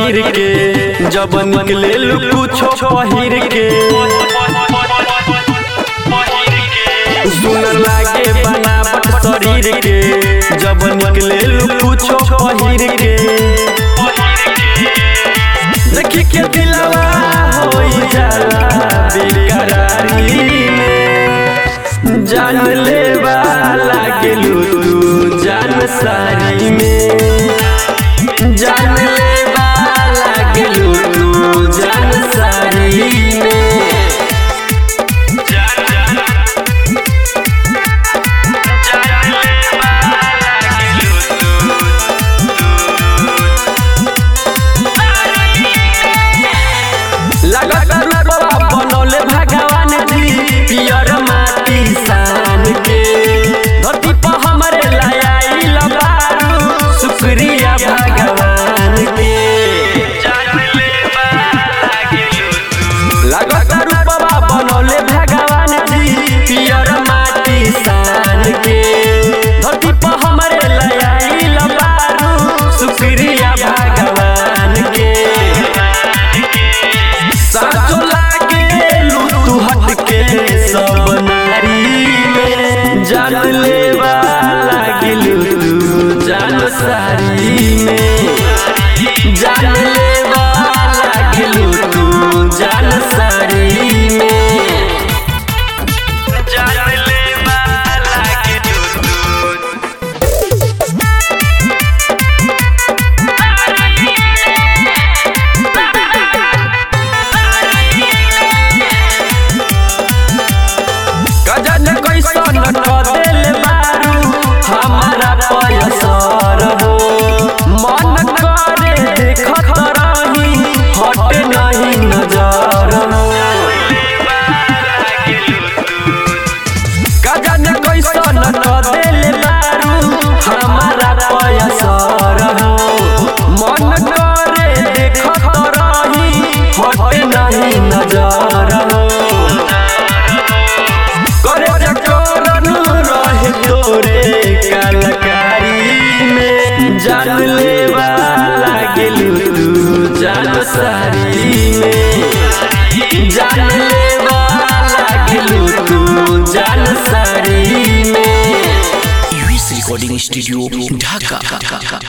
शरीर के जब निकले कुछो पहिर के सुन लागे बनावट शरीर के जब निकले कुछो पहिर के देखी के दिलवा होई जाला बेकरारी में जान लेवा लागलू तू जान सारी में जान लेवा लागलू तू जान सारी में लगत रूपवा बनौले भगवान जी पियर माटी सान के धरती पर हमरे लायाइल बारू शुक्रिया भगवान के लगत रूपवा बनौले भगवान जी पियर माटी सान के धरती पर हमरे लायाइल बारू शुक्रिया भगवान के साचो लागे तू हट के सब नारी में जान लेवा लागिलू तू जान सारी में जान लेवा लागिलू तू जान सारी में जान लेवा लागिलू तू गजन कैसन क देले बारू हमारा पयसर हो मन करे देखत रही हट नहीं नजर हो गजन कैसन क देले बारू हमारा पयसर हो मन करे देखत रही हट नहीं नजर हो करे जकोरन रहे तोरे कलकारी में जान लेवा लागलू तू जान सारी में जान लेवा लागलू तू जान सारी में यूएस रिकॉर्डिंग स्टूडियो ढाका